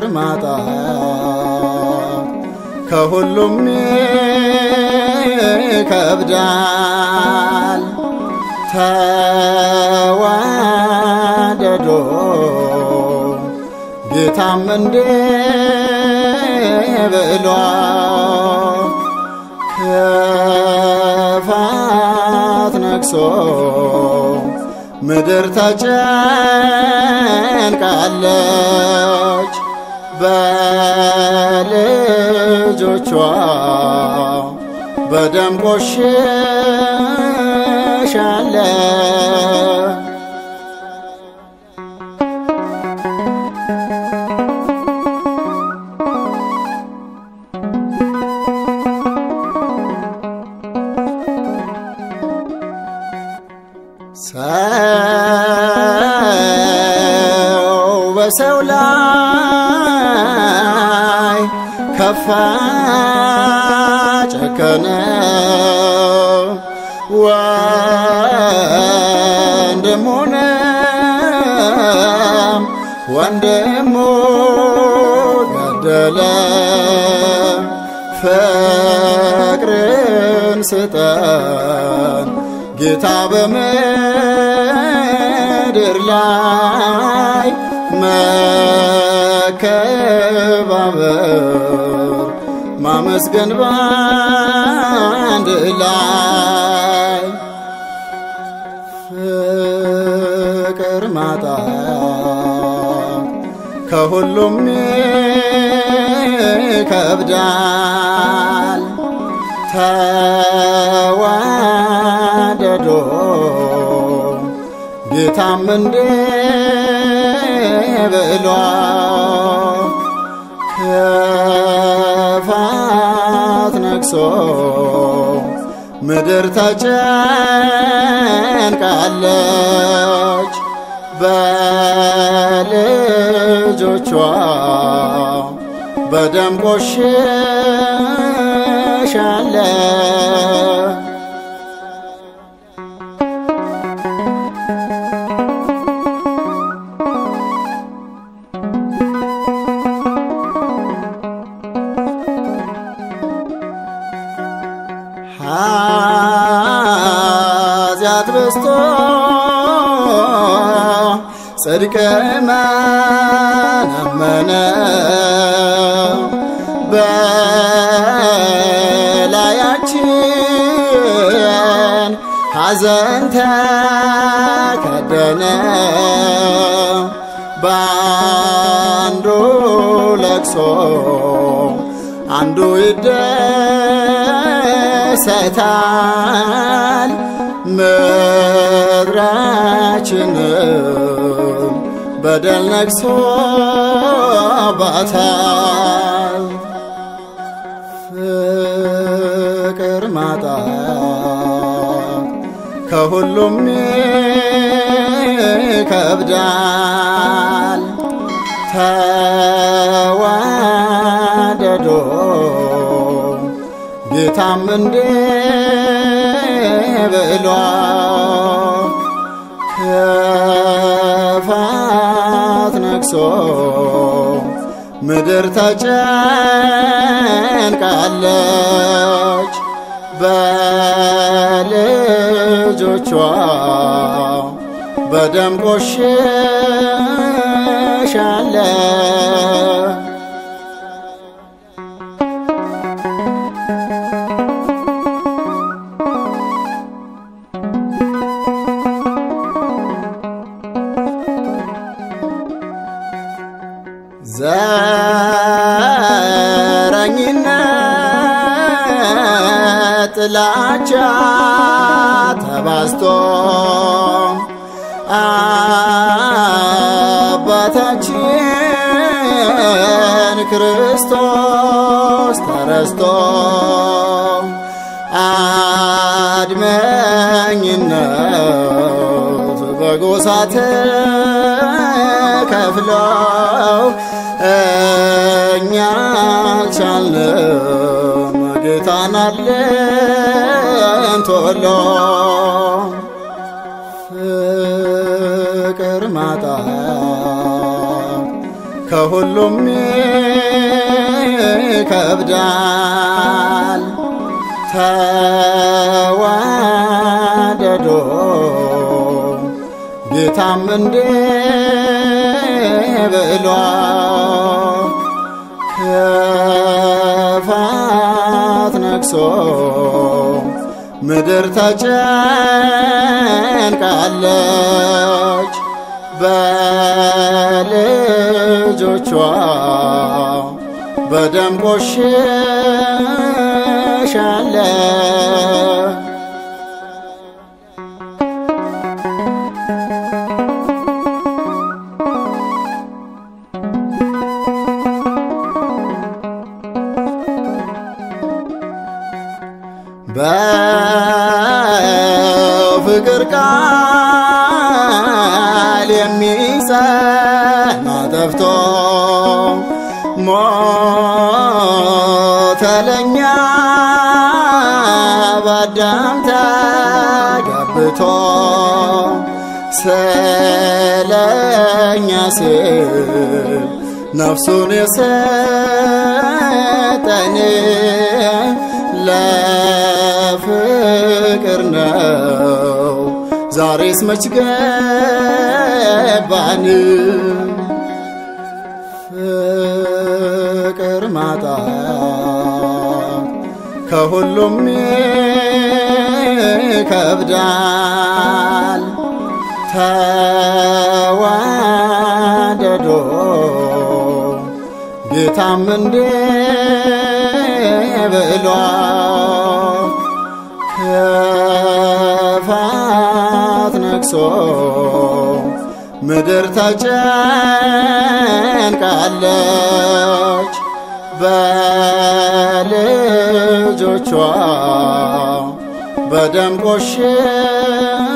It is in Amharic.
ማጣት ከሁሉም ይከብዳል። ተዋደዶ ጌታም እንዴ ብሏ ክፋት ነግሶ ምድር ተጨንቃለች በልጆቿ በደም ቆሽሻለች። ሰው በሰው ላይ ከፋ ጨከነ፣ ወንድሙንም ወንድሙ ገደለ። ፍቅርን ስጠን ጌታ በምድር ላይ መከባበር ማመስገን ባንድ ላይ ፍቅር ማጣት ከሁሉም ይከብዳል። ተዋደዶ ጌታም እንዴ ብሏ ክፋት ነግሶ ምድር ተጨንቃለች በልጆቿ በደም ቆሽሻለች። ኃጢአት በዝቶ ጽድቅ መነመነ በላያችን ሐዘን ተከደነ በአንዱ ለቅሶ አንዱ ይደሰታል። ምድራችንም በደል ነግሶባታል። ፍቅር ማጣት ከሁሉም ይከብዳል። ተዋደዶ ጌታም እንዴ ብሏ ክፋት ነግሶ ምድር ተጨንቃለች በልጆቿ በደም ቆሽሻለች። ዘረኝነት ጥላቻ ተባዝቶ አባታችን ክርስቶስ ተረስቶ አድመኝነት በጎሳ ተከፍለው እኛ አልቻልንም ጌታን አለን ቶሎ ፍቅር ማጣት ከሁሉም ይከብዳል። ተዋደዶ ጌታም እንዴ ብሏ ክፋት ነግሶ ምድር ተጨንቃለች በልጆቿ በደም ቆሽሻለች። በፍቅር ቃል የሚጸና ጠፍቶ ሞተለኛ በአዳም ተገብቶ ስለኛ ሲል ነፍሱን የሰጠን ለፍቅር ነው። ዛሬስ መች ገባን ፍቅር ማጣት ከሁሉም ይከብዳል። ተዋደዶ ጌታም እንዴ ብሏ ክፋት ነግሶ ምድር ተጨንቃለች በልጆቿ በደም ቆሽ